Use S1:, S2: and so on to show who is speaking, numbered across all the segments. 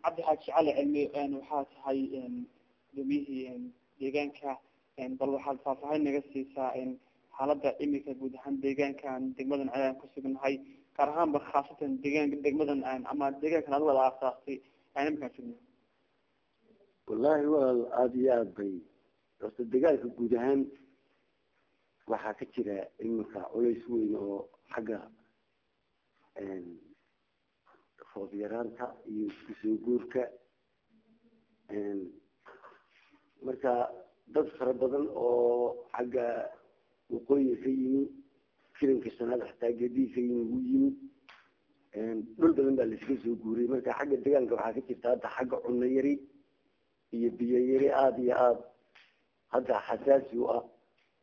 S1: cabdi xaaji cali cilmi waxaa tahay guddoomiyihii deegaanka bal waxaad faahfaahin naga siisaa xaalada imika guud ahaan deegaankan degmadan ayaan kusugnahay gaar ahaanba khaasatan deegaanka degmadan ama deegaankan ad wada aasaastay aan imikaan sugna
S2: wallahi walaal aada iyo aada bay horta deegaanka guud ahaan waxaa ka jira iminka culays weyn oo xagga roob yaraanta iyo isku soo guurka marka dad fara badan oo xagga waqooyiga ka yimi filanka shanaad xataa gedihi ka yimi wuu yimid dhul badan baa laiska soo guuriyay marka xagga deegaanka waxaa ka jirta hadda xagga cunno yari iyo biyo yari aada iyo aada hadda xasaasi u ah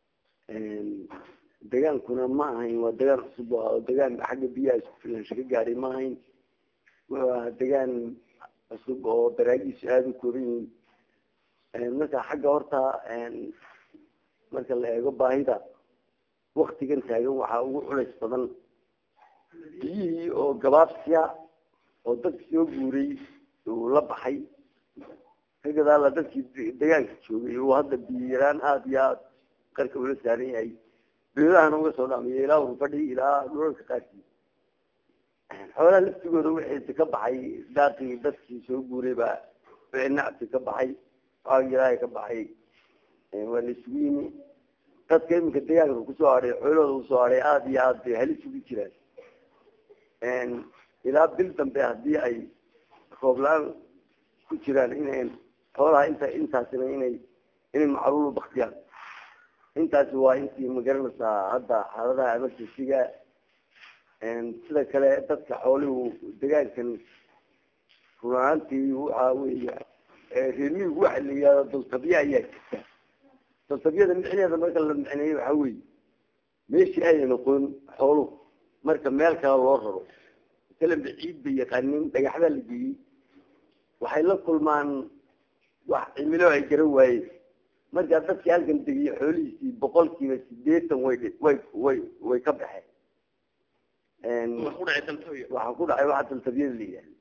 S2: degaankuna ma ahayn waa degaan cusub oo degaan xagga biyaha isku filaansho ka gaadhay ma ahayn waa degaan cusub oo daraagiisu aada u kooban yihiin marka xagga horta marka la eego baahida waktigan taagan waxaa ugu culays badan biyihii oo gabaabsiya oo dadki soo guuray uu la baxay ka gadaala dadkii degaanka joogay uu hadda biyo yaraan aada iyo aada qarka ula saaran yahay beelahana uga soo dhamiya ilaa urfadhi ilaa dhulalka qaarkii xoolaha laftigooda wixii ka baxay daaqii dadkii soo guuray baa wixii nacti ka baxay aagilaaha ka baxay waa la isugu yimi dadka iminka deegaanka kusoo hadhay xoolahooda usoo hadhay aada iyo aada bay halis ugu jiraan ilaa bil dambe haddii ay roob la-aan ku jiraan inay xoolaha inta intaasina inay inay macruulu baktiyaan intaasi waa intii magaranaysaa hadda xaaladaha emergencyga sida kale dadka xoolihu degaankan runaantii waxa weya reermihigu waxa la yihahda daltabiya ayaa jirta daltabiyada micneeda marka la micneeyo waxa weye meeshii ayna noqon xooluhu marka meel kale loo raro masalanba ciid bay yaqaanin dhagaxdaa la geeyey waxay la kulmaan wax cimilo ay garan waayeen markaa dadkii halkan degiye xoolihiisii boqolkiiba sideetan way way way way ka baxeen waxaa ku dhacay waxa daltabiyada la yihahda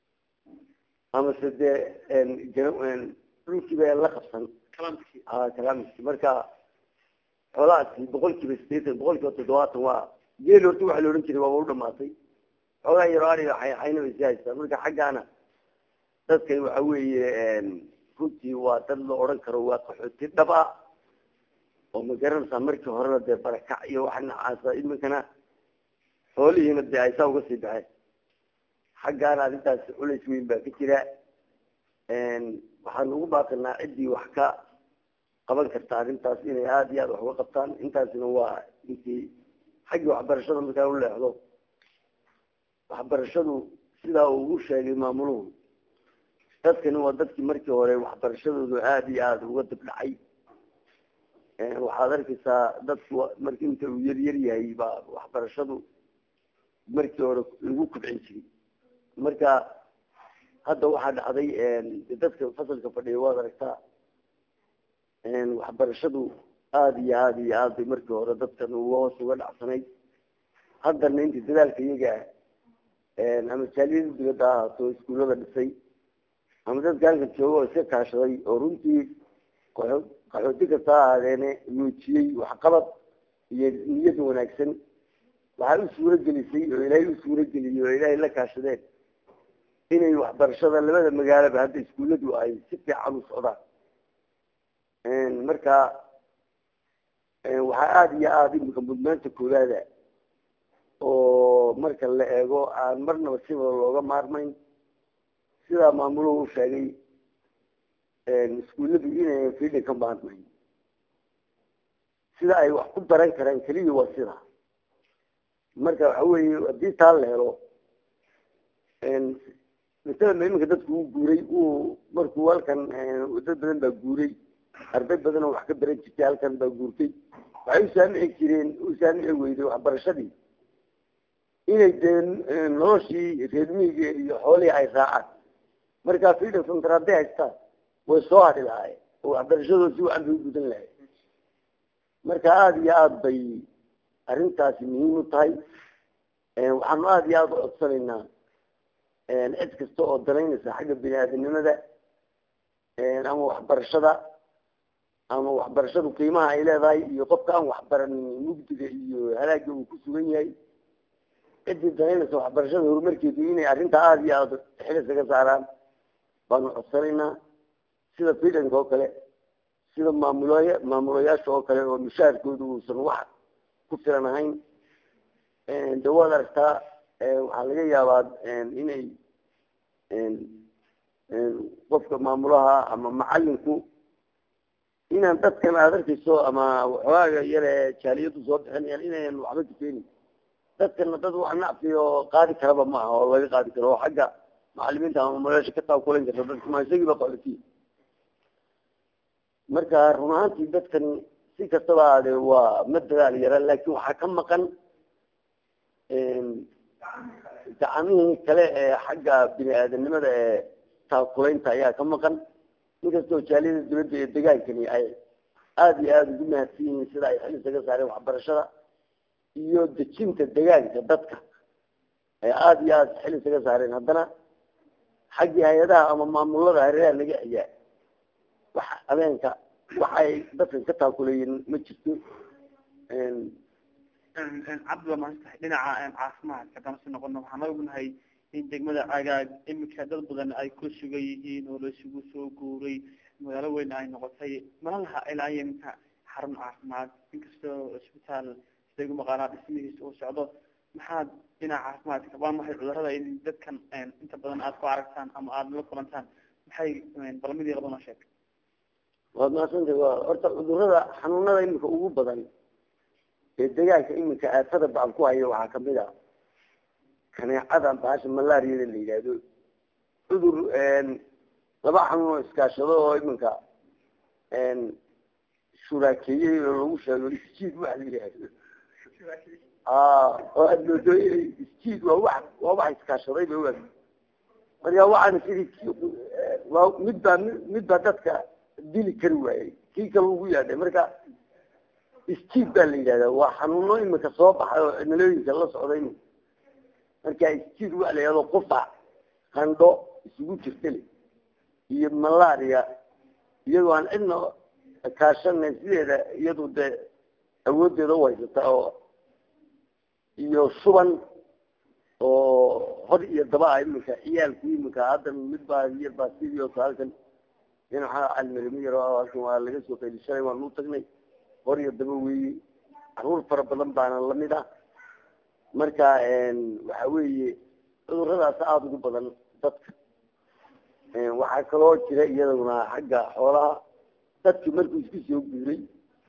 S2: amase dee dhulkiiba la qabsan kalamki marka xoolahaasi boqolkiiba sideetan boqolkiiba toddobaatan waa geel horta waxa la odhan jiray waaba u dhamaatay xoogaa yaro ariga xayna bay si haystaan marka xaggaana dadkan waxa weeye runtii waa dad la odhan karo waa qaxooti dhab ah oo magaranaysaa markii horena dee barakac iyo wax nacaasa iminkana xoolihiina dee ay saa uga sii baxeen xaggaana arrintaas culays weyn baa ka jira waxaan ugu baaqinaa ciddii wax ka qaban karta arrintaas inay aada iyo aada wax uga qabtaan intaasina waa intii xaggii waxbarashada markaa u leexdo waxbarashadu sidaa uu ugu sheegay maamuluhu dadkani waa dadkii markii hore waxbarashadoodu aada iyo aada uga dibdhacay waxaad arkaysaa dadku marki inta uu yar yar yahay baa waxbarashadu markii hore lagu kubcin jiray marka hadda waxaa dhacday dadka fasalka fadhiya waad aragtaa waxbarashadu aada iyo aada iyo aad bay markii hore dadkan uga hoos uga dhacsanayd haddana inta dadaalka iyaga ama jaaliyada dibadda ha ahaato iskuullada dhisay ama dadka halkan jooga oo iska kaashaday oo runtii qaxooti kasta ha ahaadeene muujiyey waxqabad iyo niyad wanaagsan waxay u suuro gelisay oo ilaahay u suuro geliyey oo ilaahay la kaashadeen inay waxbarashada labada magaalaba hadda iskuulladu ay si fiican u socdaan marka waxaa aada iyo aada imika mudnaanta koowaada oo marka la eego aan marnaba sibada looga maarmayn sidaa maamuluhu u sheegay iskuulladu inayan fiidhan ka maarmayn sida ay wax ku baran karaan keliya waa sida marka waxa weeye haddii taa la helo masalama iminka dadku uu guuray uu markuu halkan dad badan baa guuray arday badan oo wax ka baran jirtay halkan baa guurtay waxay u saamici jireen u saamici weyday waxbarashadii inay dee noloshii reermihiga iyo xoolihii ay raacaan markaa freedom center hadday haystaan way soo hadhi lahaayeen oo waxbarashadooda si wacan bay u gudan lahayd marka aada iyo aada bay arrintaasi muhiim u tahay waxaanu aada iyo aada u codsanaynaa cid kasta oo danaynaysa xagga bini aadamnimada ama waxbarashada ama waxbarashadu qiimaha ay leedahay iyo qofka aan waxbaranin mugdiga iyo halaaga uu ku sugan yahay ciddii danaynaysa waxbarashada horumarkeedu inay arrintaa aada iyo aada xilisaga saaraan baanu codsanaynaa sida fidanka oo kale sida maamulooy maamulayaasha oo kale oo mushaharkooda uusan wax ku filan ahayn de waad aragtaa waxaa laga yaabaa inay qofka maamulaha ama macalinku inaan dadkan aad arkayso ama waxooaaga yare jaaliyadu soo bixinayaan inayan waxba kufeenin dadkana dad wax nacfi oo qaadi karaba ma aha oo laga qaadi karo oo xagga macalimiinta ama maamulayaasha ka taakulan karta dadka ma isagiiba qaxotiy marka run ahaantii dadkan si kastaba ade waa ma dadaal yara laakin waxaa ka maqan gacamihii kale ee xagga bini aadamnimada ee taakulaynta ayaa ka maqan inkastoo jaaliyada dibadda iyo degaankani ay aada iyo aada ugu mahadsan yihiin sida ay xil isaga saareen waxbarashada iyo dejinta degaanka dadka ay aada iyo aada xil isaga saareen haddana xaggii hay-adaha ama maamulada hareeraha naga xigaa wax habeenka waxay dadkan ka taakuleeyeen ma jirto
S1: cabdi waa maantahay dhinaca caafimaadka haddaan si noqono waxaan ognahay in degmada cagaag imika dad badan ay ku sugan yihiin oo laisugu soo guuray magaalo weyn ay noqotay mana laha ilaa imika xarun caafimaad inkastoo isbitaal sida igu maqaanaa dhismihiisa uu socdo maxaad dhinaca caafimaadka waa maxay cudurada in dadkan inta badan aad ku aragtaan ama aada la kulantaan maxay balmidii labana sheeg
S2: waad mahadsantay wa horta cudurada xanuunada imika ugu badan ee degaanka iminka aafada baan ku hayo waxaa kamid a kaneecada bahasha malaariyada la yidhaahdo cudur laba xanuun oo iskaashado oo iminka shuraakeeyey oo lagu sheego isjiid waxa la yidhaahdo oo aad moodo inay isjiid waa wax waa wax iskaashaday ba wa marka waxaana sidii waa mid baa mid baa dadka dili kari waayey kii kale ugu yaadhay marka isjiid baa la yidhahdaa waa xanuuno imika soo baxay oo cimilooyinka la socday marka isjiid waa la yidhahdo qufac qandho isugu jirtale iyo malaria iyadoo aan cidna kaashanay sideeda iyadu dee awoodeeda u haysata oo iyo shuban oo hor iyo daba ah imika ciyaalku imika haddan mid baa yar baa sidii oo halkan dhinaca almelimo yar halkan waa laga soo qayli shalay waan u tagnay hor iyo daba weeye caruur fara badan baana lamid ah marka waxa weeye cuduradaas aada ugu badan dadka waxaa kaloo jira iyaduna xagga xoolaha dadki markuu isku soo guuray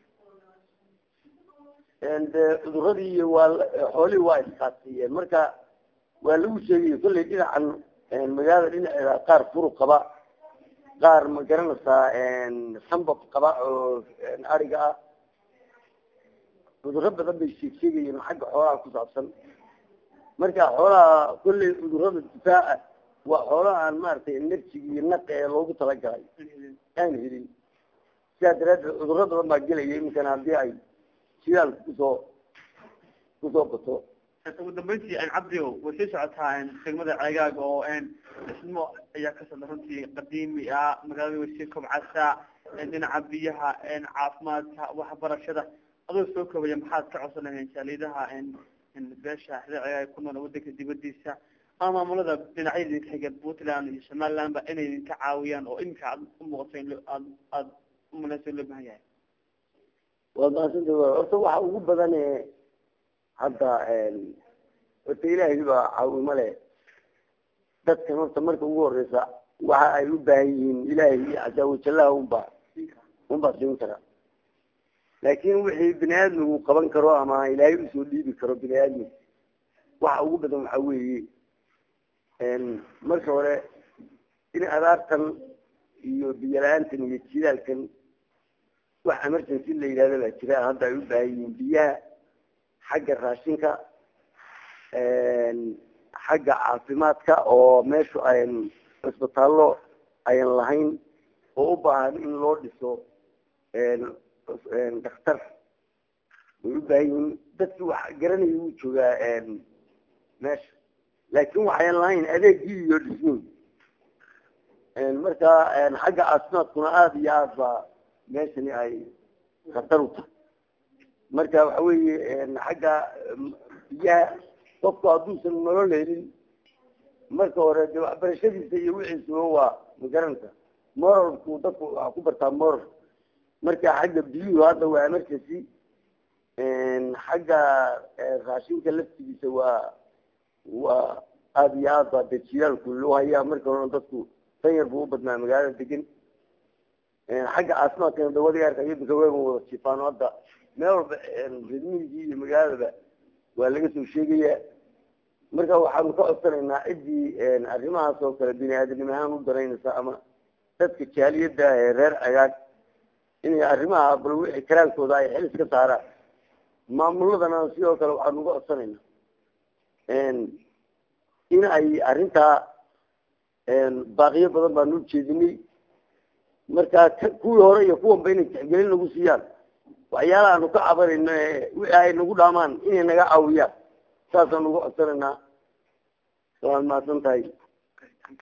S2: de cuduradii iyo waa xoolihii waa iskaasiyeen marka waa lagu sheegay kollay dhinacan magaalada dhinaceeda qaar furuq qaba qaar ma garanaysaa sambab qaba oo ariga ah cuduro badan bay sheeg sheegayeen xagga xoolaha ku saabsan marka xoolaha kollay cudurada difaaca waa xoolaha aan maaragtay enerjiga iyo naqa ee loogu talagalay aan helin sidaa daraadeed cuduro badan baa gelaya iminkana haddii ay shidaalka kusoo kusoo bato
S1: ugu dambeyntii cabdio way sii socotaa degmada ceegaag oo dhismo ayaa ka socda runtii qadiimi ah magaalada way sii kobcaysaa dhinaca biyaha caafimaadka waxbarashada adoo soo koobaya maxaad ka codsan lahayn jaaliyadaha beesha xida ceegaag ku nool wadanka dibadiisa ama maamulada dhinacyada idinka xiga puntland iyo somaliland ba inay idinka caawiyaan oo iminka aad umuuqato in aad aad umalaysa loo bahan yahay
S2: waad mahadsanta horta waxa ugu badan hadda horta ilaahay baa caawimo leh dadkan horta marka ugu horeysa waxa ay u baahan yihiin ilaahay iyo casaawajalaha unba unbaa siin kara laakin wixii bini aadmigu qaban karo ama ilaahay usoo dhiibi karo bini aadmiga waxa ugu badan waxa weeye marka hore in abaartan iyo biyo la-aantan iyo jidaalkan wax emergency la yidhahda baa jira hadda ay u baahan yihiin biyaha xagga raashinka xagga caafimaadka oo meeshu ayn cisbitaallo ayan lahayn oo u baahan in loo dhiso daktar way u baahan yihiin dadkii wax garanaya wuu joogaa meesha laakin waxayan lahayn adeegii iyo dhismooy marka xagga caafimaadkuna aada iyo aad ba meeshani ay khatar u tahay marka waxa weeye xagga biyaha qofku hadduusan nolol helin marka hore de waxbarashadiisa iyo wixiisuba waa magaranta moralku dadku waxa ku bartaa moral marka xagga biyuhu hadda waa emergency xagga raashinka laftigiisa waa waa aada iyo aad baa de jilaalku loo hayaa marka hore dadku tan yar buu u badnaa magaalada degan xagga caafimaadkana dawada arka imika wayba wada jifaano hadda meel walba redmigii iyo magaaladaba waa laga soo sheegaya marka waxaanu ka codsanaynaa ciddii arrimahaas oo kale bini aadamnimo ahaan u daraynaysa ama dadka jaaliyada ee reer cagaag inay arrimaha bal wixii karaankooda ay xil iska saaraan maamuladana sidoo kale waxaanu uga codsanaynaa in ay arrintaa baaqiyo badan baanu ujeedinay marka kuwii hore iyo kuwanba inay tixgelin nagu siiyaan waxyaalaha aanu ka cabanayno wixii ay nagu dhaamaan inay naga caawiyaan saasaan uga codsanaynaa waad mahadsan tahay